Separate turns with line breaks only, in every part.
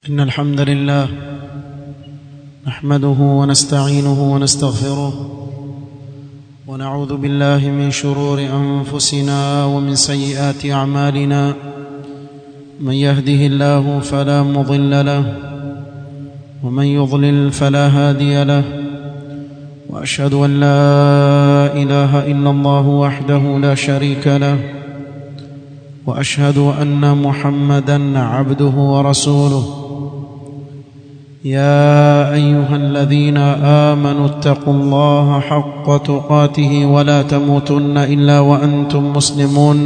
إن الحمد لله نحمده ونستعينه ونستغفره ونعوذ بالله من شرور أنفسنا ومن سيئات أعمالنا من يهده الله فلا مضل له ومن يضلل فلا هادي له وأشهد أن لا إله إلا الله وحده لا شريك له واشهد ان محمدا عبده ورسوله يا ايها الذين امنوا اتقوا الله حق تقاته ولا تموتن الا وانتم مسلمون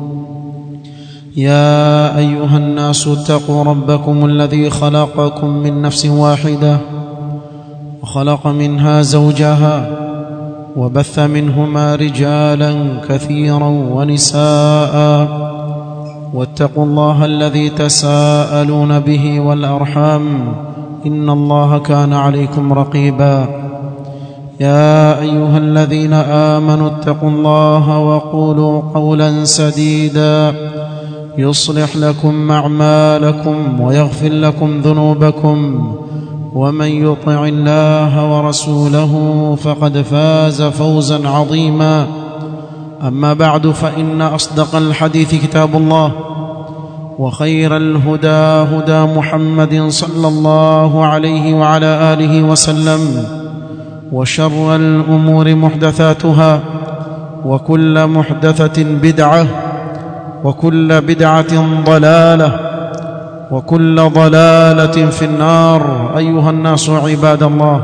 يا ايها الناس اتقوا ربكم الذي خلقكم من نفس واحده وخلق منها زوجها وبث منهما رجالا كثيرا ونساء واتقوا الله الذي تساءلون به والارحام ان الله كان عليكم رقيبا يا ايها الذين امنوا اتقوا الله وقولوا قولا سديدا يصلح لكم اعمالكم ويغفر لكم ذنوبكم ومن يطع الله ورسوله فقد فاز فوزا عظيما اما بعد فان اصدق الحديث كتاب الله وخير الهدى هدى محمد صلى الله عليه وعلى اله وسلم وشر الامور محدثاتها وكل محدثه بدعه وكل بدعه ضلاله وكل ضلاله في النار ايها الناس عباد الله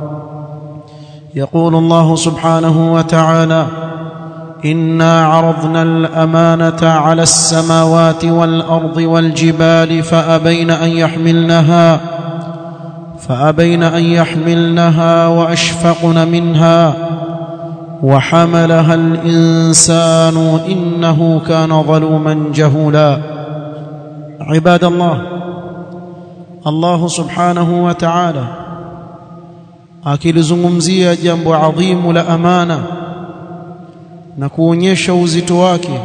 يقول الله سبحانه وتعالى انا عرضنا الامانه على السماوات والارض والجبال فابين ان يحملنها فابين ان يحملنها واشفقن منها وحملها الانسان انه كان ظلوما جهولا عباد الله الله سبحانه وتعالى akilizungumzia jambo adhimu la amana na kuonyesha uzito wake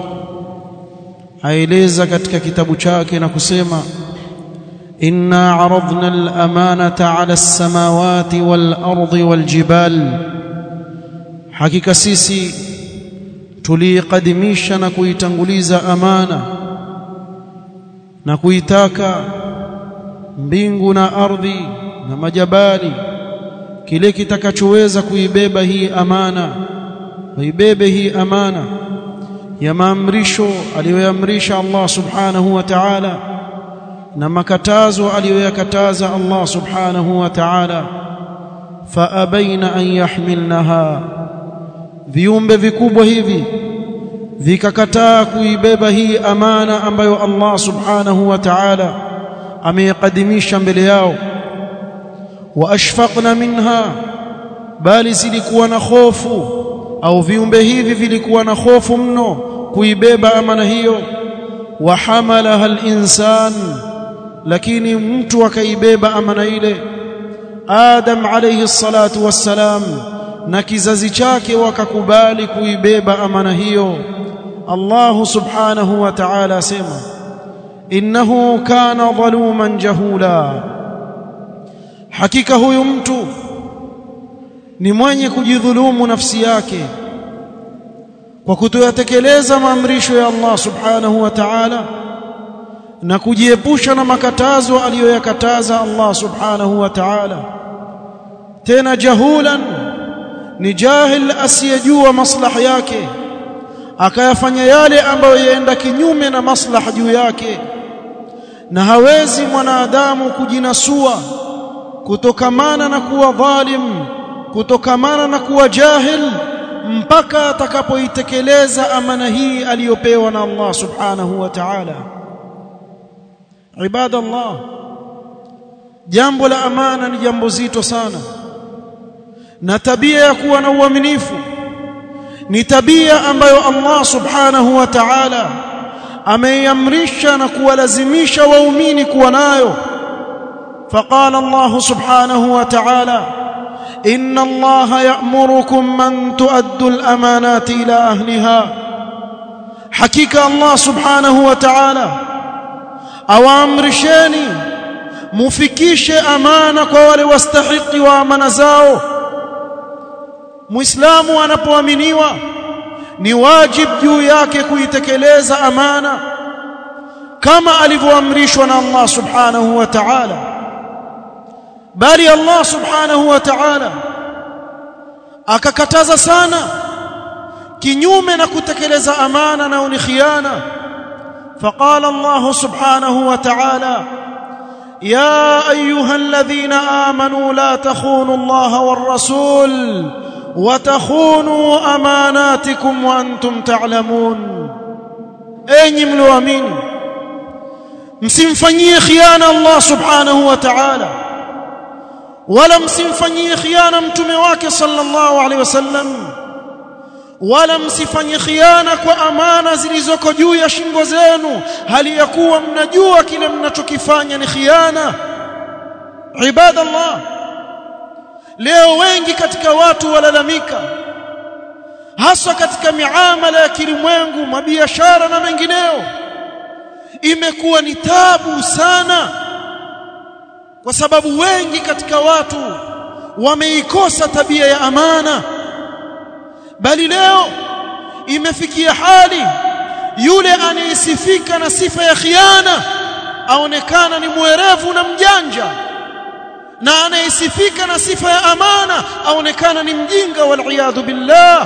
aeleza katika kitabu chake na kusema inna aradna al-amanata 'ala as-samawati wal-ardi wal-jibal hakika sisi tuliqadimisha na kuitanguliza amana na kuitaka mbingu na ardhi na majabali kile kitakachoweza kuibeba hii amana waibebe hii amana ya maamrisho aliyoamrisha Allah subhanahu wa ta'ala na makatazo aliyoyakataza Allah subhanahu wa ta'ala faabaina an yahmilnaha viumbe vikubwa hivi vikakataa kuibeba hii amana ambayo Allah subhanahu wa ta'ala ameikadimisha mbele yao wa ashfaqna minha bali zilikuwa na hofu au viumbe hivi vilikuwa na hofu mno kuibeba amana hiyo wa hamalaha al-insan lakini mtu akaibeba amana ile Adam alayhi salatu wassalam na kizazi chake wakakubali kuibeba amana hiyo Allah subhanahu wa ta'ala asema innahu kana dhaluman jahula hakika huyu mtu ni mwenye kujidhulumu nafsi yake kwa kutoyatekeleza maamrisho ya Allah subhanahu wa ta'ala na kujiepusha na makatazo aliyoyakataza Allah subhanahu wa ta'ala tena jahulan ni jahil asiyejua maslaha yake akayafanya yale ambayo yaenda kinyume na maslaha juu yake na hawezi mwanadamu kujinasua kutokamana na kuwa dhalim kutokamana na kuwa jahil mpaka atakapoitekeleza amana hii aliyopewa na Allah subhanahu wa ta'ala ibadallah jambo la amana ni jambo zito sana na tabia ya kuwa na uaminifu ni tabia ambayo Allah subhanahu wa ta'ala ameiamrisha na kuwalazimisha waumini kuwa nayo فقال الله سبحانه وتعالى ان الله يأمركم ان تؤدوا الامانات الى اهلها حقيقه الله سبحانه وتعالى awaamrisheni mufikishe amana kwa wale wastahiki wa amana zao muislamu anapoaminiwa ni wajib juu yake kuitekeleza amana kama alivyoamrishwa na Allah subhanahu wa ta'ala bali Allah subhanahu wa ta'ala akakataza sana kinyume na kutekeleza amana na ni khiana فقال الله سبحانه وتعالى يا ايها الذين امنوا لا تخونوا الله والرسول وتخونوا اماناتكم وانتم تعلمون enyi mlioamini msimfanyie khiana Allah subhanahu wa ta'ala wala msimfanyie khiana mtume wake sallallahu alaihi wasallam wala msifanye khiana kwa amana zilizoko juu ya shingo zenu hali ya kuwa mnajua kile mnachokifanya ni khiana ibadallah leo wengi katika watu walalamika hasa katika miamala ya kilimwengu mabiashara na mengineo imekuwa ni tabu sana kwa sababu wengi katika watu wameikosa tabia ya amana bali leo imefikia hali yule anayesifika na sifa ya khiana aonekana ni mwerevu na mjanja na anayesifika na sifa ya amana aonekana ni mjinga wal billah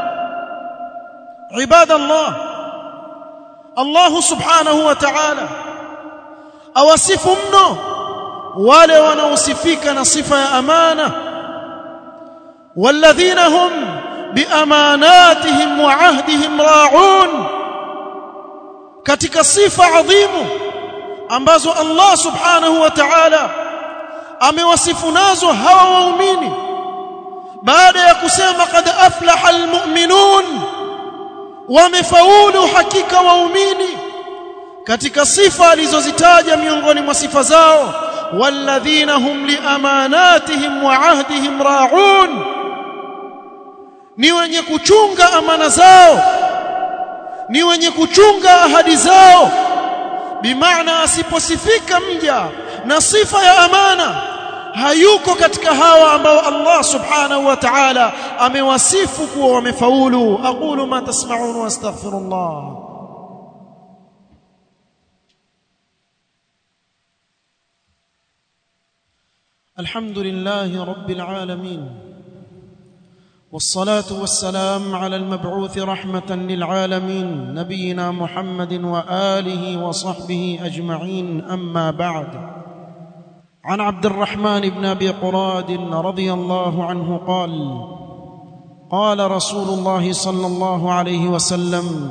ibadallah Allah subhanahu wa ta'ala awasifu mno wale wanaosifika na sifa ya amana walladhina hum biamanatihim wa ahdihim ra'un katika sifa adhimu ambazo Allah subhanahu wa ta'ala amewasifu nazo hawa waumini baada ya kusema qad aflaha almu'minun wamefaulu hakika waumini katika sifa alizozitaja miongoni mwa sifa zao walladhina hum liamanatihim wa ahdihim ra'un ni wenye kuchunga amana zao ni wenye kuchunga ahadi zao bimaana asiposifika mja na sifa ya amana hayuko katika hawa ambao Allah subhanahu wa ta'ala amewasifu kuwa wamefaulu aqulu ma tasma'un wa astaghfirullah الحمد لله رب العالمين والصلاه والسلام على المبعوث رحمه للعالمين نبينا محمد واله وصحبه اجمعين اما بعد عن عبد الرحمن بن ابي قراد رضي الله عنه قال قال رسول الله صلى الله عليه وسلم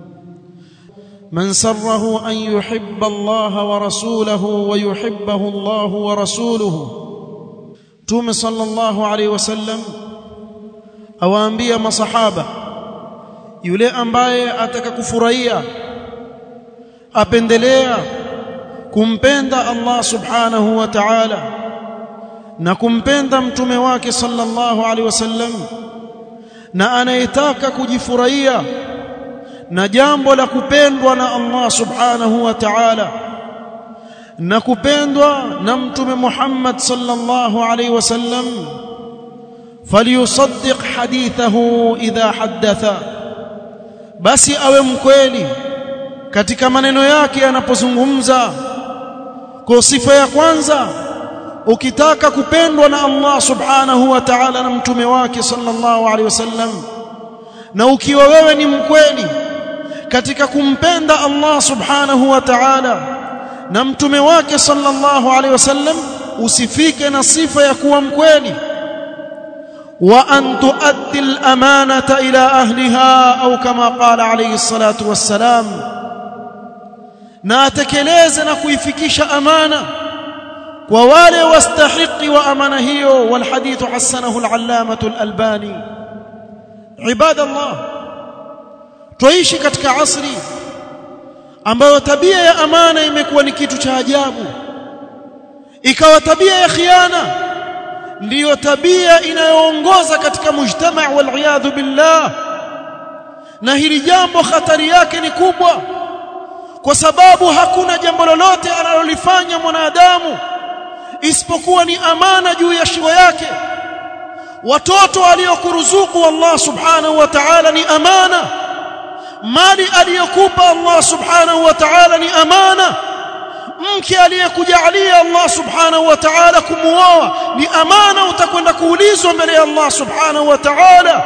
من سره ان يحب الله ورسوله ويحبه الله ورسوله توم صلى الله عليه وسلم awaambia masahaba yule ambaye atakakufurahia apendelea kumpenda Allah subhanahu wa ta'ala na kumpenda mtume wake sallallahu alaihi wasallam na anayetaka kujifurahia na jambo la kupendwa na Allah subhanahu wa ta'ala na kupendwa na mtume Muhammad sallallahu alaihi wasallam فليصدق حديثه idha haddatha basi awe mkweli katika maneno yake anapozungumza kwa sifa ya kwanza ukitaka kupendwa na Allah subhanahu wa ta'ala na mtume wake sallallahu alaihi wasallam na ukiwa wewe ni mkweli katika kumpenda Allah subhanahu wa ta'ala na mtume wake sallallahu alaihi wasallam usifike na sifa ya kuwa mkweli وأن تؤدي الأمانة إلى أهلها أو كما قال عليه الصلاة والسلام ناتكليز نكويفكيش أمانة ووالي واستحق وأمانة هي والحديث حسنه العلامة الألباني عباد الله tuishi katika asri ambayo tabia ya amana imekuwa ni kitu cha ajabu ikawa tabia ya khiana ndiyo tabia inayoongoza katika mujtama wal billah na hili jambo hatari yake ni kubwa kwa sababu hakuna jambo lolote analolifanya mwanadamu isipokuwa ni amana juu ya shiwa yake watoto aliyokuruzuku Allah subhanahu wa ta'ala ni amana mali aliyokupa Allah subhanahu wa ta'ala ni amana mke aliyekujalia Allah subhanahu wa ta'ala kumuoa ni amana utakwenda kuulizwa mbele ya Allah subhanahu wa ta'ala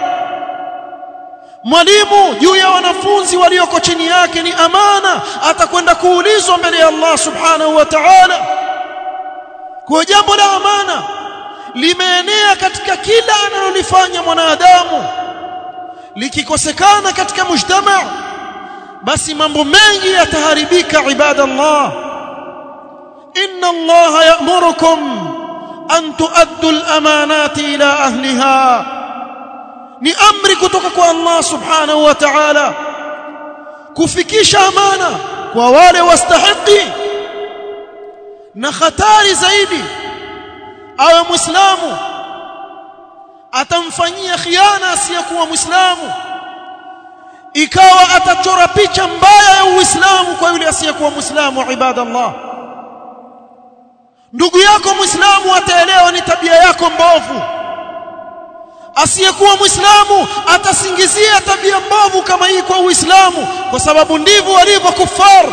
mwalimu juu ya wanafunzi walioko chini yake ni amana atakwenda kuulizwa mbele ya Allah subhanahu wa ta'ala kwa jambo la amana limeenea katika kila analolifanya mwanadamu likikosekana katika mujtama basi mambo mengi yataharibika ibadallah inna allaha ya'murukum an tuaddu al-amanati ila ahliha ni amri kutoka kwa Allah subhanahu wa ta'ala kufikisha amana kwa wale wastahiki na hatari zaidi awe muislamu atamfanyia khiana asiyekuwa muislamu ikawa atachora picha mbaya ya uislamu kwa yule asiyekuwa muislamu ibadallah ndugu yako muislamu ataelewa ni tabia yako mbovu asiyekuwa muislamu atasingizia tabia mbovu kama hii kwa uislamu kwa sababu ndivyo walivyo kufar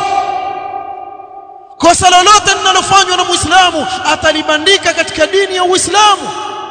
kosa lolote linalofanywa na muislamu atalibandika katika dini ya uislamu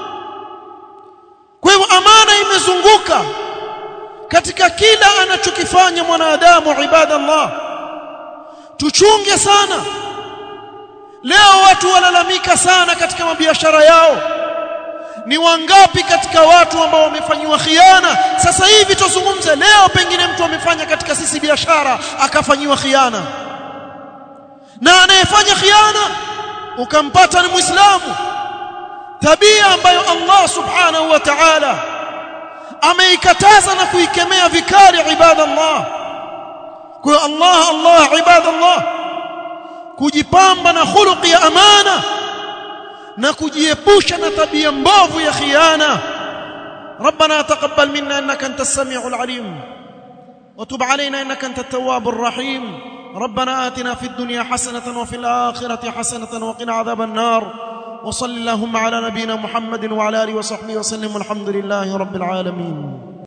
kwa hivyo amana imezunguka katika kila anachokifanya mwanadamu ibadallah tuchunge sana leo watu walalamika sana katika mabiashara yao ni wangapi katika watu ambao wamefanyiwa khiana sasa hivi tuzungumze leo pengine mtu amefanya katika sisi biashara akafanyiwa khiana na anayefanya khiana ukampata ni muislamu tabia ambayo Allah subhanahu wa ta'ala ameikataza na kuikemea vikali ibadallah kwa Allah Allah ibadallah kujipamba na khuluqi ya amana na kujiepusha na tabia mbovu ya khiana ربنا تقبل منا انك انت السميع العليم وتب علينا انك انت التواب الرحيم ربنا آتنا في الدنيا حسنة وفي الآخرة حسنة وقنا عذاب النار وصل اللهم على نبينا محمد وعلى آله وصحبه وسلم والحمد لله رب العالمين